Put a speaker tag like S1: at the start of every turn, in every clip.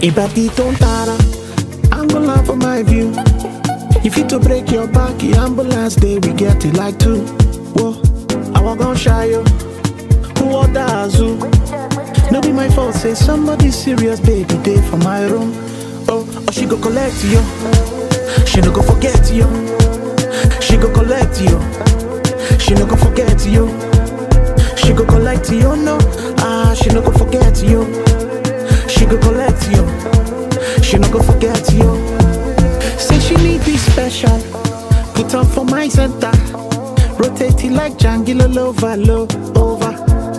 S1: Ibadi don't tara, I'm gonna laugh for my view. If you to break your back, the ambulance day we get it like two. Whoa, I walk on shy yo. Who order Azu? No be my fault, say somebody serious, baby, day for my room. Oh, oh, she go collect you. She no go forget you. She go collect you. She no go forget you. She go collect you, no. Ah, she no go forget you. She go collect you. She no go forget you. Say she need be special. Put on for my center. Rotate it like Django over, low over.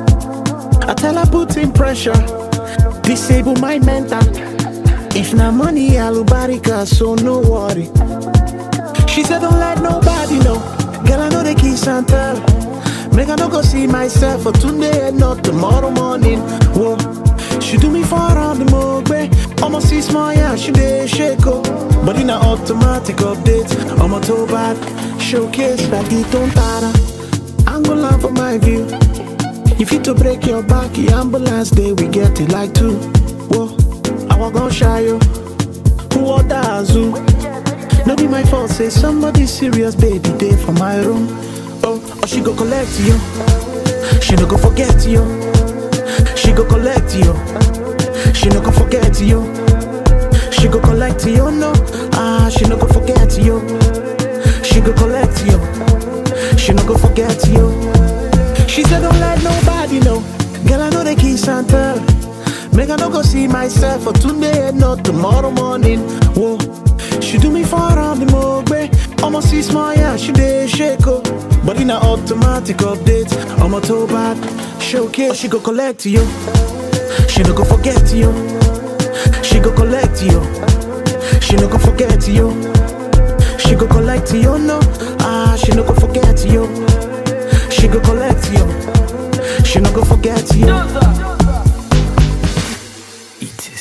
S1: I tell her put in pressure. Disable my mental. If na money, alubarika, so no worry. She said don't let nobody know. Girl, I know the kiss and tell. Make I no go see myself for today and not tomorrow morning. Whoa. She do me for on the mogbe. Almost see small, yeah, she dey shake oh. But in a automatic update, I'm a toe bad. Showcase that it don't tara. I'm gonna laugh for my view. If you to break your back, the ambulance day we get it like two. Whoa, I walk on shy yo. Who order Azu? No be my fault, say somebody serious, baby, day for my room. Oh, or she go collect you. She no go forget you. She go collect you. She no go forget you. She go collect you, no. Ah, she no go forget you. She go collect you. She no go forget you. She said don't let nobody know. Girl, I know the kiss and tell. Make I no go see myself for today and not tomorrow morning. Whoa, she do me for on the mogbe. Almost see small, yeah, she dey shake oh. But in a automatic update, I'm a toe bad. Showcase, she go collect you. She no go forget you. She go collect you. She no go forget you. She go collect you, no. Ah, she no go forget you. She go collect you. She no go forget you.
S2: Eat.